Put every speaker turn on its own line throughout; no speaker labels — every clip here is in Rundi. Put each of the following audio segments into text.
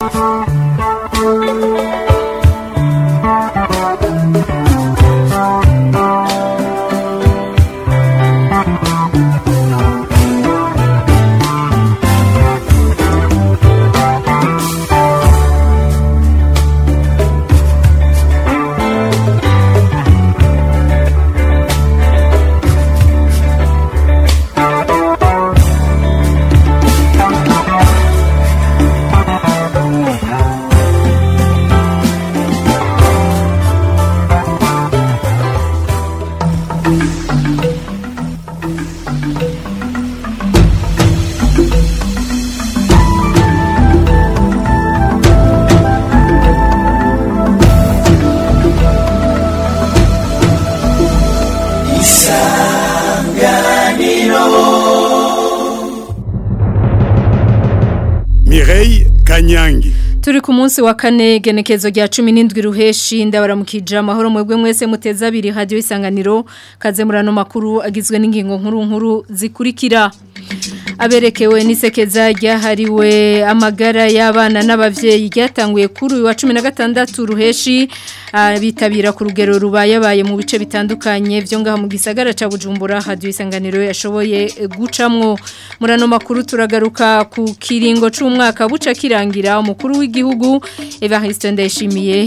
Mireille Kanyangi
Turi ku munsi wa kane genekezo rya 17 ruheshi ndabaramukije amahoro mwebwe mwese muteza abiri radio isanganiro kaze murano makuru agizwe n'ingingo nkuru nkuru zikurikira aberekewe n'isekeza ryahariwe amagara y'abana n'abavyeyi ryatanguye kuri uyu wa 16 ruheshi bitabira ku rugero rubayabaye mu bice bitandukanye byo ngaho mu gisagara ca Bujumbura radio isanganiro yashoboye gucamwo murano makuru turagaruka ku kiringo c'umwaka buca kirangira umukuru w'igihugu Evariste Ndayishimiye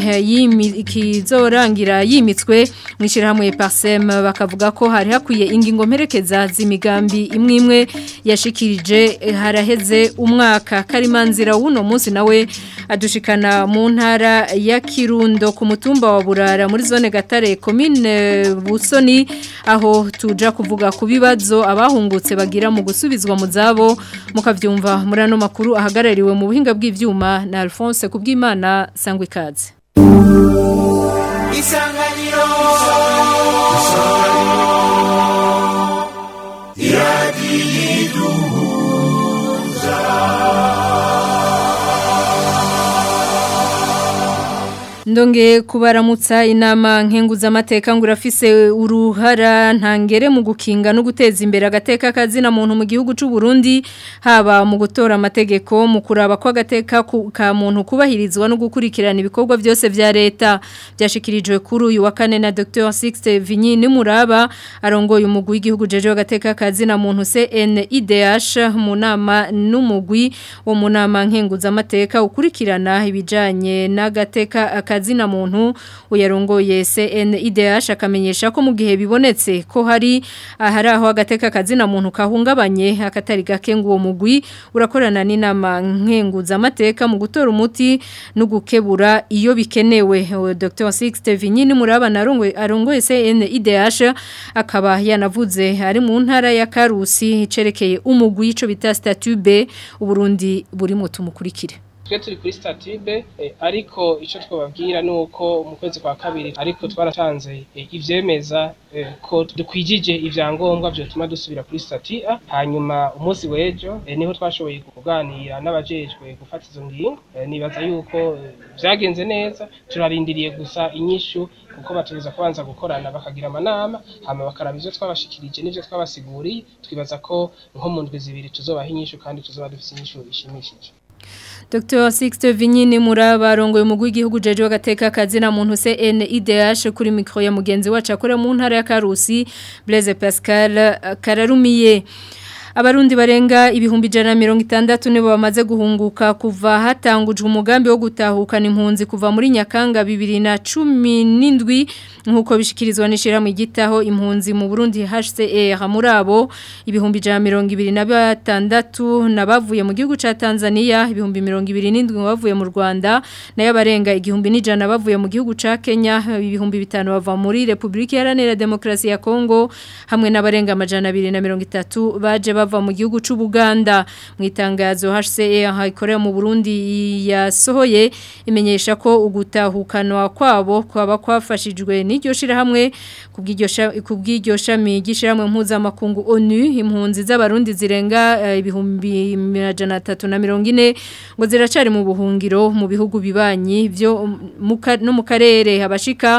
kizorangira yimitswe mwishirahamwe Parsem bakavuga ko hari hakwiye ingingo mperekeza z'imigambi imwe imwe yashikirije haraheze umwaka karimanzira w'uno munsi nawe adushikana mu ntara ya Kirundo ku mutumba wa Burara muri zone Gatare commune Busoni aho tuja kuvuga ku bibazo abahungutse bagira mu gusubizwa mu zabo mukavyumva muri ano makuru ahagarariwe mu buhinga bw'ivyuma na Alphonse kubwimana sangwe kaze
Isanganiro Isanganiro
Ndonge kubaramutsa inama nkenguza amateka ngo urafise uruhara ntangere mu gukinga no guteza imbere agateka kazina muntu mu gihugu cy'u Burundi haba mu gutora amategeko mu kuraba ko agateka ka muntu kubahirizwa no gukurikirana ibikorwa byose vya leta byashikirijwe kuri uyu wa kane na Dr. Sixte Vinyi Nimuraba arongoye umugwi w'igihugu jeje agateka kazina muntu CNIDH mu nama n'umugwi wo mu nama nkenguza amateka ukurikirana ibijanye n'agateka kazina muntu uyarongoye CNIDH akamenyesha ko mu gihe bibonetse ko hari ahari aho agateka kazina muntu kahungabanye akatari gake ngo uwo mugwi urakorana n'inama nkenguza amateka mu gutora umuti no gukebura iyo bikenewe Dr. Sixte Vinyini murabana arongoye CNIDH akaba yanavuze ari mu ntara ya Karusi cerekeye umugwi ico bita statut B uburundi buri mu tumukurikire
twe turi kuri statube ariko icyo twababwira ni uko mu kwezi kwa kabiri ariko twaratanze ivyemeza ko dukwijije ivyangombwa vyotuma dusubira kuri stati A hanyuma umunsi w'ejo niho twashoboye kuganira n'abajejwe gufata izo ngingo nibaza yuko vyagenze neza turarindiriye gusa inyishu kuko batubuza kubanza gukorana bakagira amanama hama bakaraba ivyo twabashikirije n'ivyo twabasiguriye twibaza ko nko mu ndwi zibiri tuzobaha inyishu kandi tuzoba dufise inyishu ishimishije
Dr. Sixte Vinyini Muraba rongoye umugwi w'igihugu jeje wagateka kazina muntu CNIDH kuri micro ya mugenzi wacu akora mu ntara ya Karusi Blaise Pascal Kararumiye Abarundi barenga ibihumbi jana mirongo itandatu nibo bamaze guhunguka kuva hatangujwe umugambi wo gutahukana impunzi kuva muri Nyakanga bibiri na cumi n'indwi nk'uko bishikirizwa n'ishirahamwe igitaho impunzi mu Burundi HCR muri abo ibihumbi jana mirongo ibiri na batandatu nabavuye mu gihugu ca Tanzania ibihumbi mirongo ibiri n'indwi bavuye mu Rwanda nayo abarenga igihumbi n'ijana bavuye mu gihugu ca Kenya ibihumbi bitanu bava muri Republika Iharanira Demokarasi ya Kongo hamwe n'abarenga amajana abiri na mirongo itatu baje bava mu gihugu c'u Buganda mu itangazo HCR ikorera mu Burundi yasohoye imenyesha ko ugutahukanwa kwabo kwaba kwafashijwe n'iryo shirahamwe kubw'iryo shami gishiramwe mpuzamakungu ONU impunzi z'abarundi zirenga ibihumbi majana atatu na mirongo ine ngo ziracari mu buhungiro mu bihugu bibanyi byo no mu karere abashika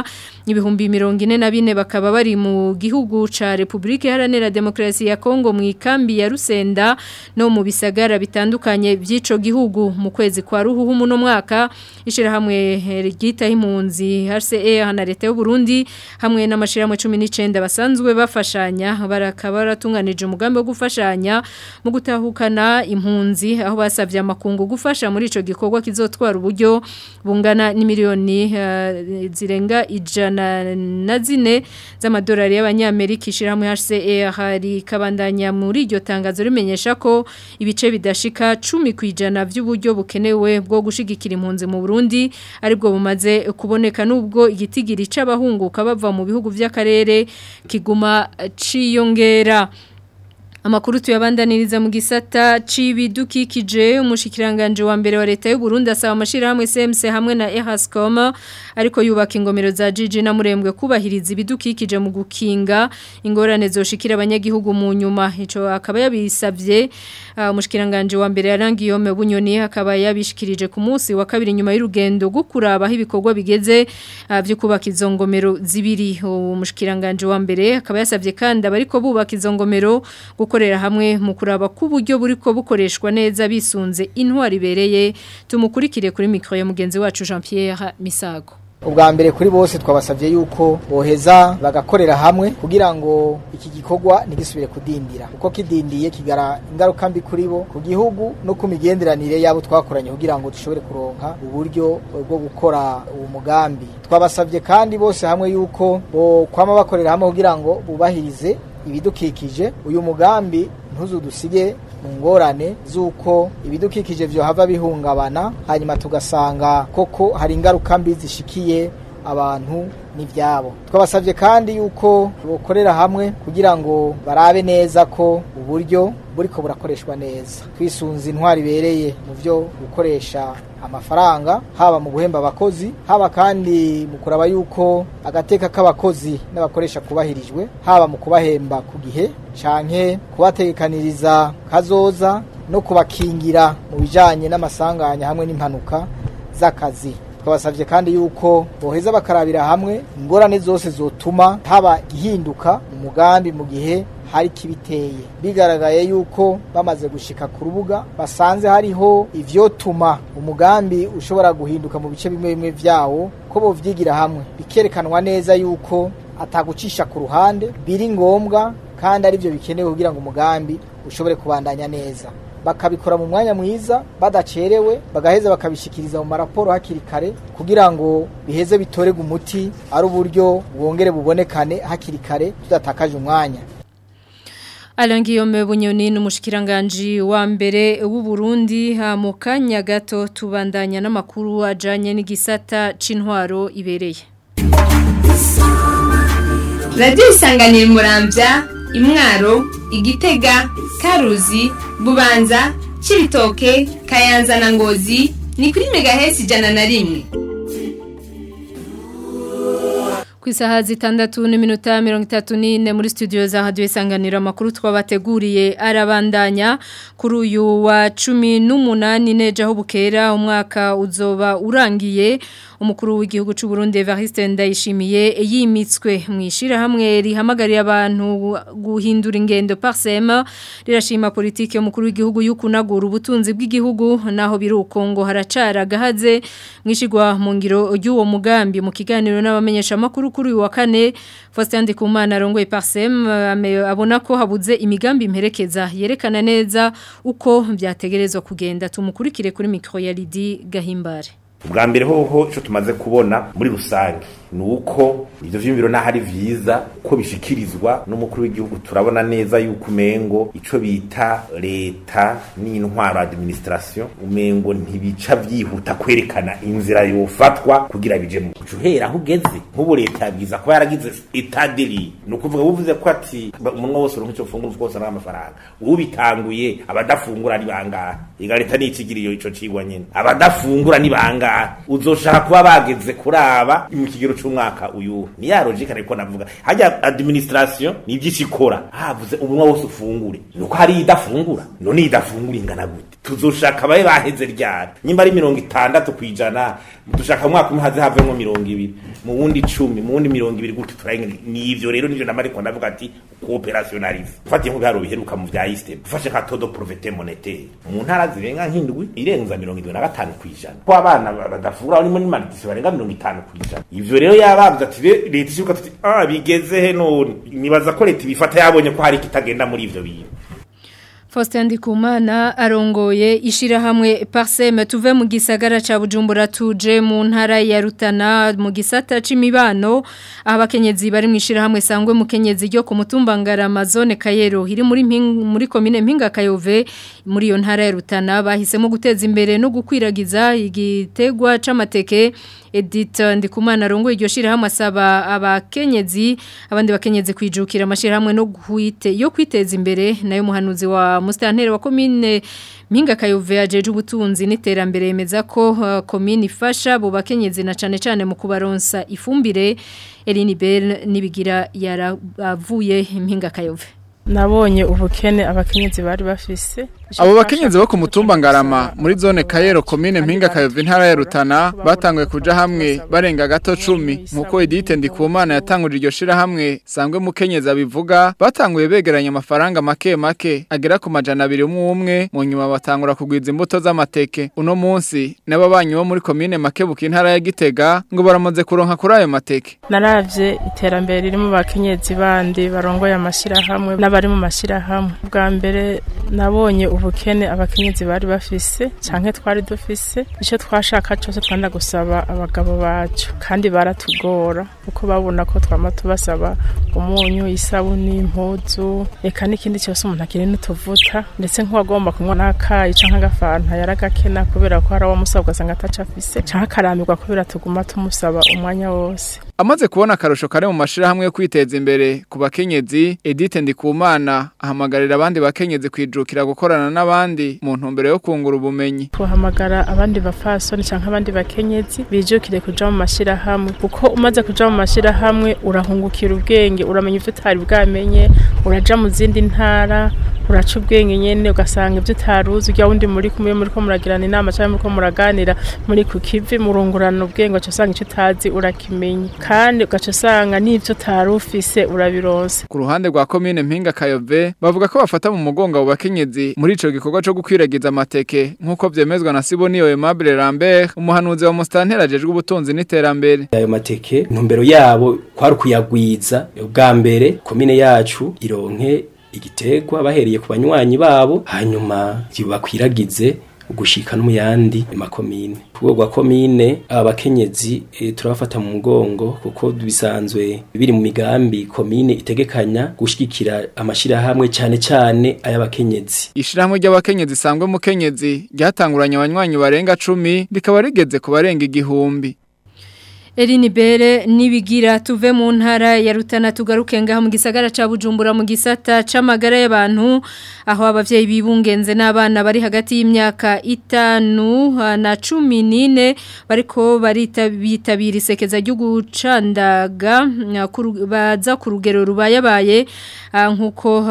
ibihumbi mirongo ine na bine bakaba bari mu gihugu ca Republika Iharanira Demokarasi ya Kongo mu ikambi ya Rusenda no mu bisagara bitandukanye by'ico gihugu mu kwezi kwa ruhuhu muno mwaka ishirahamwe ryita impunzi HCR na leta y'u Burundi hamwe n'amashirahamwe 19 basanzwe bafashanya barakaba baratunganije umugambi wo gufashanya mu gutahukana impunzi aho basavye amakungu gufasha muri ico gikorwa kizotwara uburyo bungana n'imiliyoni uh, zirenga ijana na zine z'amadolari y'abanyamerika ishirahamwe HCR hari kabandanya muri iryo tangazo rimenyesha ko ibice bidashika 10 kwijana by'uburyo bukenewe bwo gushigikira impunzi mu Burundi aribwo bumaze kuboneka nubwo igitigiri c'abahunguka bava mu bihugu vy'akarere kiguma ciyongera Amakuru tuyabandaniriza mu gisata c'ibidukikije umushikiranganje wa mbere wa leta y'u Burundi asaba amashirahamwe CMC hamwe na Ehascom ariko yubaka ingomero za Gigi na Murembwe kubahiriza ibidukikije mu gukinga ingorane zoshikira abanyagihugu mu nyuma ico akaba yabisavye umushikiranganje wa mbere yarangiyome bunyoni akaba yabishikirije ku munsi wa kabiri nyuma y'urugendo gukuraba aho ibikorwa bigeze byo kubaka izo ngomero zibiri umushikiranganje wa mbere akaba yasavye kandi abariko bubaka izo ngomero gukorera hamwe mu kuraba ku buryo buriko bukoreshwa neza bisunze intwari ibereye tumukurikire kuri mikro ya mugenzi wacu Jean Pierre Misago
ubwa mbere kuri bose twabasabye yuko boheza bagakorera hamwe kugira ngo iki gikorwa ntigisubire kudindira uko kidindiye kigara ingaruka mbi kuri bo ku gihugu no ku migenderanire yabo twakoranye kugira ngo dushobore kuronka uburyo bwo gukora uwo mugambi twabasabye kandi bose hamwe yuko bo kwama bakorera hamwe kugira ngo bubahirize ibidukikije uyu mugambi ntuzudusige mu ngorane z'uko ibidukikije byohava bihungabana hanyuma tugasanga koko hari ingaruka mbi zishikiye abantu n'ibyabo twabasabye kandi yuko bukorera hamwe kugira ngo barabe neza ko uburyo buriko burakoreshwa neza twisunze intwari ibereye mu byo gukoresha amafaranga haba mu guhemba abakozi haba kandi mu kuraba yuko agateka k'abakozi n'abakoresha kubahirijwe haba mu kubahemba ku gihe canke kubategekaniriza kazoza no kubakingira mu bijanye n'amasanganya hamwe n'impanuka z'akazi twabasabye kandi yuko boheza bakarabira hamwe ingorane zose zotuma haba ihinduka umugambi mu gihe hari kibiteye bigaragaye yuko bamaze gushika ku rubuga basanze hariho ivyotuma umugambi ushobora guhinduka mu bice bimwe bimwe vyawo ko bovyigira hamwe bikerekanwa neza yuko atagucisha ku ruhande biri ngombwa kandi ari byo bikenewe kugira ngo umugambi ushobore kubandanya neza bakabikora mu mwanya mwiza badacerewe bagaheza bakabishikiriza mu maraporo hakiri kare kugira ngo biheze bitorega umuti ari uburyo bwongere bubonekane hakiri kare tudatakaje umwanya
Alangiyome bunyoni n'umushikiranganje wa mbere w'u Burundi ha mu kanya gato tubandanya n'amakuru ajanye n'igisata c'intwaro ibereye
Radio isanganira murambya imwaro igitega karuzi bubanza cibitoke kayanza na ngozi ni kuri megahesi ijana na rimwe
ku isaha zitandatu n'iminota mirongo itatu n'ine muri studio za hadiyo isanganiro amakuru twabateguriye arabandanya kuri uyu wa cumi n'umunani neje aho bukera umwaka uzoba urangiye umukuru w'igihugu cy'u Burundi Evariste Ndayishimiye yimitswe mu ishirahamwe rihamagarira abantu guhindura ingendo parsema rirashima politike y'umukuru w'igihugu y'ukunagura ubutunzi bw'igihugu naho biri ukongo haracara gahaze mwishigwa mu ngiro y'uwo mugambi mu kiganiro n'abamenyesha makuru kuri uyu wa kane Faustin Ndikumana arongoye parsem abona ko habuze imigambi imperekeza yerekana neza uko byategerezwa kugenda tumukurikire kuri micro ya Lidi Gahimbare
ubwa mbere hoho icyo tumaze kubona muri rusange ni uko ibyo vyumviro naho ari vyiza ko bishikirizwa n'umukuru w'igihugu turabona neza yuko umengo ico bita leta n'intwaro administration umengo ntibica vyihuta kwerekana inzira yofatwa kugira bije mu uhera aho ugeze nk'ubu leta yabwiza kuba yaragize etadeli ni ukuvuga buvuze ko ati umunwa wose uronka ico fungura twose n'amafaranga ubitanguye abadafungura ni bangahe iga leta n'ikigiriyo ico cigwa nyene abadafungura ni bangahe uzoshaka kuba bageze kuraba mu kigero c'umwaka uyu ni ya logique ariko navuga hajya administration ni by'ikikora havuze umunwa wose ufungure nuko hari idafungura none idafungura ingana gute tuzoshaka babe baheze ryari nyimba ari mirongo itandatu kwijana dushaka mwaka umwe haze havemo mirongo ibiri mu wundi icumi mu wundi mirongo ibiri gutyo turarenga nivyo rero nivyo namariko ndavuga ati cooperationalisme ufatiye nk'ibiharo biheruka mu vya istem ufashe nka todo provete monetaire mu ntara zirenga nk'indwi irenza mirongo irindwi na gatanu kwijana ko abana badafura barimo n'imanitisi barenga mirongo itanu kwijana ivyo rero yabavuze ati leta ishuka tuti ah bigeze he none nibaza ko leta ibifata yabonye ko hari kitagenda muri ivyo bintu
Faustin Ndikumana arongoye ishirahamwe Parsem tuve mu gisagara ca Bujumbura tuje mu ntara ya Rutana mu gisata c'imibano abakenyezi bari mu ishirahamwe sangwe mu kenyezi ryo ku mutumba Ngarama zone Kayero iri muri muri commune Mpinga Kayove muri yo ntara ya Rutana bahisemo guteza imbere no gukwiragiza igitegwa c'amateke Edith Ndikumana arongoye iryo shirahamwe asaba abakenyezi abandi bakenyezi kwijukira amashirahamwe no guhite yo kwiteza imbere nayo muhanuzi wa mustantere wa komine Mpinga Kayove ajeje ubutunzi n'iterambere yemeza ko uh, komine ifasha bo bakenyezi na cane cane mu kubaronsa ifumbire Eline Bell nibigira yaravuye Mpinga Kayove
nabonye ubukene abakenyezi bari bafise
abo bakenyezi bo ku mutumba ngarama muri zone kayero komine mpinga kayove intara ya rutana batanguye kuja hamwe barenga gato cumi nk'uko edite ndikumana yatanguje iryo shirahamwe sangwe mukenyezi abivuga batanguye begeranya amafaranga make make agera ku majana abiri umwe umwe mu nyuma batangura kugwiza imbuto z'amateke uno munsi n'ababanyi bo muri komine makebuka intara ya gitega ngo baramaze kuronka kuri ayo mateke
naravye iterambere riri mu bakenyezi bandi barongoye amashirahamwe n'abari mu mashirahamwe bwa mbere nabonye ubukene abakenyezi bari bafise canke twari dufise ico twashaka cyose twanda gusaba abagabo bacu kandi baratugora kuko babona ko twama tubasaba umunyu isabuni impuzu eka n'ikindi cyose umuntu akiri n'utuvuta ndetse nk'uwagomba kunywa n'akayi canke agafanta yaragakena kubera ko hari awamusaba ugasanga ataco afise canke akarambirwa kubera tuguma tumusaba umwanya wose
amaze kubona akarusho kare mu mashirahamwe yo kwiteza imbere ku bakenyezi Edith Ndikumana ahamagarira abandi bakenyezi kwijukira gukorana n'abandi mu ntumbero yo kungura ubumenyi
tuhamagara abandi bafasoni canke abandi bakenyezi bijukire kuja mu mashirahamwe kuko umaze kuja mu mashirahamwe urahungukira ubwenge uramenya ivyo utari bwamenye uraja mu zindi ntara uraca ubwenge nyene ugasanga ivyo utaruzi ujya wundi muri kumwe muri ko muragirana inama canke muri ko muraganira muri ku kivi murungurana ubwenge ugaca usanga ico utazi urakimenya kandi ugaca usanga n'ivyo utari ufise urabironse
ku ruhande rwa komine mpinga kayove bavuga ko bafata mu mugongo abo bakenyezi muri ico gikorwa co gukwiragiza amateke nk'uko vyemezwa na Siboniyo Aimable Lambert umuhanuzi wa Mustantera ajejwe ubutunzi n'iterambere
ayo mateke intumbero yabo kwari kuyagwiza ubwa mbere komine yacu ironke igitegwa bahereye ku banywanyi babo hanyuma bakwiragize gushika no mu yandi makomine ku rwego rwa komine aba bakenyezi e, turabafata mu mugongo kuko bisanzwe biri mu migambi komine itegekanya gushigikira amashirahamwe cyane cyane ay'abakenyezi
ishirahamwe ry'abakenyezi sangwe mukenyezi ryatanguranye abanywanyi barenga 10 rikaba rigeze ku barenga igihumbi
Eline Bere nibigira tuve mu ntara ya Rutana tugaruke ngaho mu gisagara ca Bujumbura mu gisata c'amagara y'abantu aho abavyeyi bibungenze n'abana bari hagati y'imyaka itanu na 14 bariko baritabira isekeza ryo gucandaga baza ku rugero rubayabaye nkuko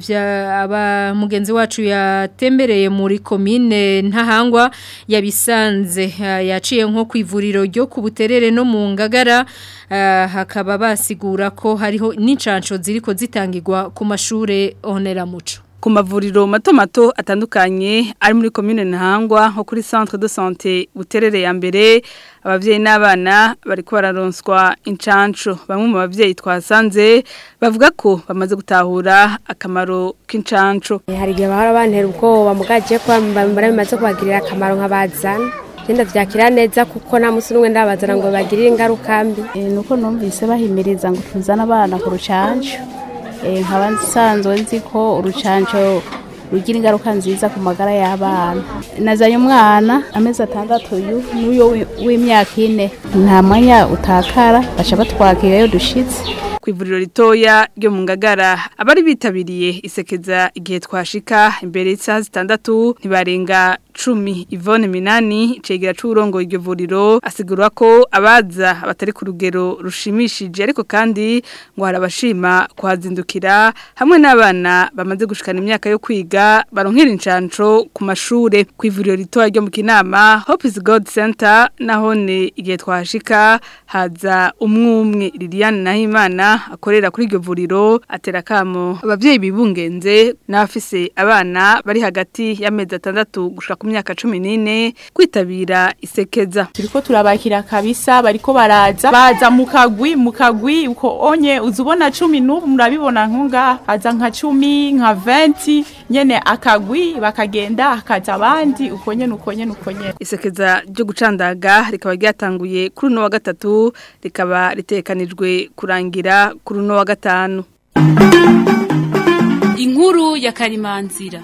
aba mugenzi wacu yatembereye muri komine ntahangwa yabisanze yaciye nko kwivuriro ryo ku buterere no mu ngagara hakaba basigura ko hariho n'incansho ziriko zitangirwa ku mashure oneramuco
ku mavuriro mato mato atandukanye ari muri commune Ntahangwa nko kuri centre de santé buterere ya mbere abavyeyi n'abana bariko bararonswa incanco bamwe mu bavyeyi twasanze bavuga ko bamaze gutahura akamaro k'incanco
hari igihe bahora bantera ubwoba mugaje ko bambara bimaze kubagirira akamaro nk'abazana genda vyakira neza kuko nta musi n'umwe ndabazana ngo bagirire ingaruka mbi
nuko numvise bahimiriza ngo tuzane abana ku rucanco nkaba nsanzwe nzi ko urucanco rugira ingaruka nziza ku magara y'abana nazanye umwana amezi atandatu uyu n'uyo w'imyaka ine nta mwanya utakara baca batwakira iyo dushitse
ku ivuriro ritoya ryo mu ngagara abari bitabiriye isekeza igihe twashika imbere y'isaha zitandatu ntibarenga cumi Yvonne Minani cegera c'urongo iryo vuriro asigura ko abaza batari ku rugero rushimishije ariko kandi ngo harabashima kuhazindukira hamwe n'abana bamaze gushikana imyaka yo kwiga baronkera incanco ku mashure ku ivuriro ritoya ryo mu Kinama Hope is God Center nahone igihe twashika haza umwumwe Liliane Nahimana akorera kuri iryo vuriro atera kamo abavyeyi bibungenze n'abafise abana bari hagati y'amezi atandatu gushika ku myaka 14 kwitabira isekeza
turiko turabakira kabisa bariko baraza baza mu kagwi mu kagwi uko onye uzubona 10 n'ubu murabibona nkunga haza nka 10 nka 20 nyene akagwi bakagenda hakaza abandi uko nyene uko nyene uko nyene
isekeza ryo gucandaga rikaba ryatanguye kuri uno wa gatatu rikaba ritekanijwe kurangira kuri uno wa gatanu
inkuru ya karimanzira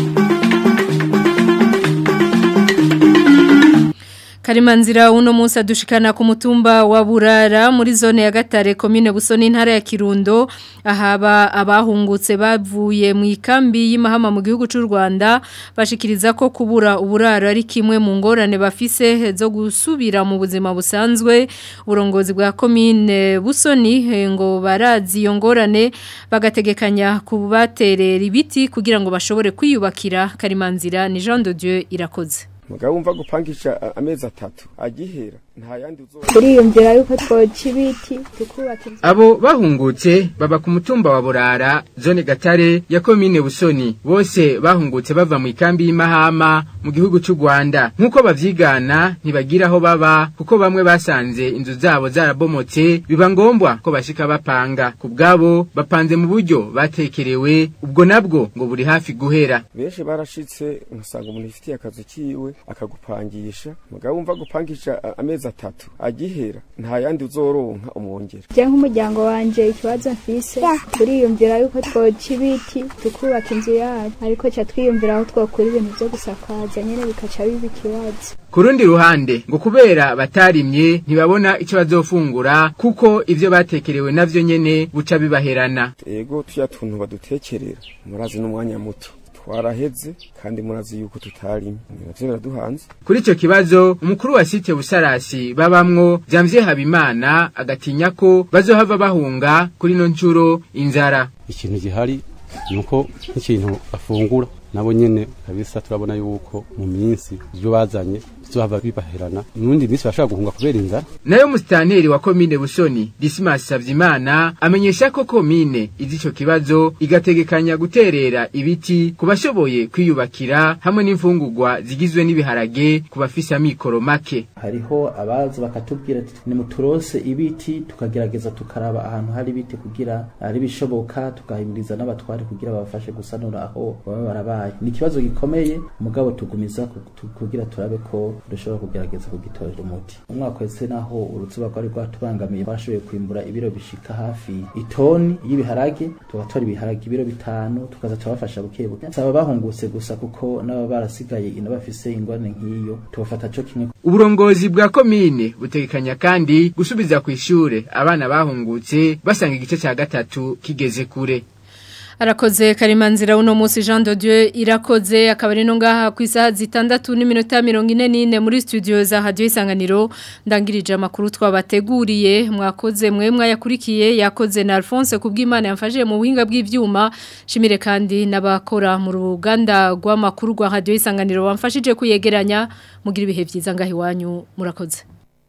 Karimanzira uno munsi adushikana ku mutumba wa Burara muri zone ya Gatare commune Busoni ntara ya Kirundo ahaba abahungutse bavuye mu ikambi y'imahama mu gihugu cy'u Rwanda bashikiriza ko kubura uburaro ari kimwe mu ngorane bafise zo gusubira mu buzima busanzwe urongozi bwa commune Busoni ngo barazi iyo ngorane bagategekanya kubaterera ibiti kugira ngo bashobore kwiyubakira Karimanzira ni Jean de Dieu irakoze
mugabo wumva gupangisha amezi atatu agihera nta yandi uzoba
turiyumvira yuko twoca ibiti tukubaka inzu
abo bahungutse baba ku mutumba wa burara zone gatare ya komine busoni bose bahungutse bava mu ikambi y'imahama mu gihugu cy'u rwanda nk'uko bavyigana ntibagira aho baba kuko bamwe basanze inzu zabo zarabomotse biba ngombwa ko bashika bapanga ku bwabo bapanze mu buryo batekerewe ubwo nabwo ngo buri hafi guhera
benshi barashitse ugasanga umuntu yifitiye akazu kiwe akagupangisha mugabo wumva gupangisha amezi atatu agihera nta yandi uzoronka umwongera
je nk'umuryango wanje ikibazo mfise turiyumvira yuko twoca ibiti tukubaka inzu yacu ariko ca twiyumvira aho twokura ibintu vyo gusakaza nyene bikaca biba ikibazo
ku rundi ruhande ngo kubera batarimye ntibabona icyo bazofungura kuko ivyo batekerewe navyo nyene buca bibaherana
ego tuya tuntu badutekerera murazi n'umwanya muto twaraheze kandi murazi yuko tutarimye navyo biraduhanze
kuri ico kibazo umukuru wa site busarasi babamwo Janvier Habimana agatinya ko bazohava bahunga kuri no ncuro inzara
ikintu gihari nuko nk'ikintu afungura nabo nyene kabisa turabona yuko mu minsi ibyo bazanye bizohava bibaherana nundi minsi bashaka guhunga kubera inzara
nayo musitanteri wa komine busoni Dismas Savyimana amenyesha ko komine izi ico kibazo igategekanya guterera ibiti ku bashoboye kwiyubakira hamwe n'imfungurwa zigizwe n'ibiharage ku bafise amikoro make
hariho abaza bakatubwira ati nimuturose ibiti tukagerageza tukaraba ahantu hari ibiti kugira ari bishoboka tukahimiriza n'abatware kugira babafashe gusanura aho baba barabaye ni ikibazo gikomeye mugabo tugumiza kugira turabe ko dushobora kugerageza kugitorera umuti umwaka wese naho uruzuba rwari rwatubangamiye bashoboye kwimbura ibiro bishika hafi itoni y'ibiharage tugatora ibiharage ibiro bitanu tukaza turabafasha buke buke saba bahungutse gusa kuko n'aba barasigaye ina bafise ingorane nk'iyo tubafata cyo kimwe
uburongozi bwa komine butegekanya kandi gusubiza ku ishure abana bahungutse basanga igice cya gatatu kigeze kure
Arakoze karimanzira uno musi Jean de Dieu irakoze akaba ari no ngaha ku isaha zitandatu n'iminota 44 muri studio za Radio Isanganiro ndangirije amakuru twabateguriye mwakoze mwe mwayakurikiye yakoze na Alphonse kubw'Imana yamfashije mu buhinga bw'ivyuma shimire kandi nabakora mu ruganda rw'amakuru rwa Radio Isanganiro bamfashije kuyegeranya mugira ibihe byiza ngahi wanyu murakoze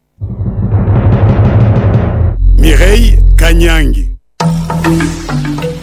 Mireille Kanyangi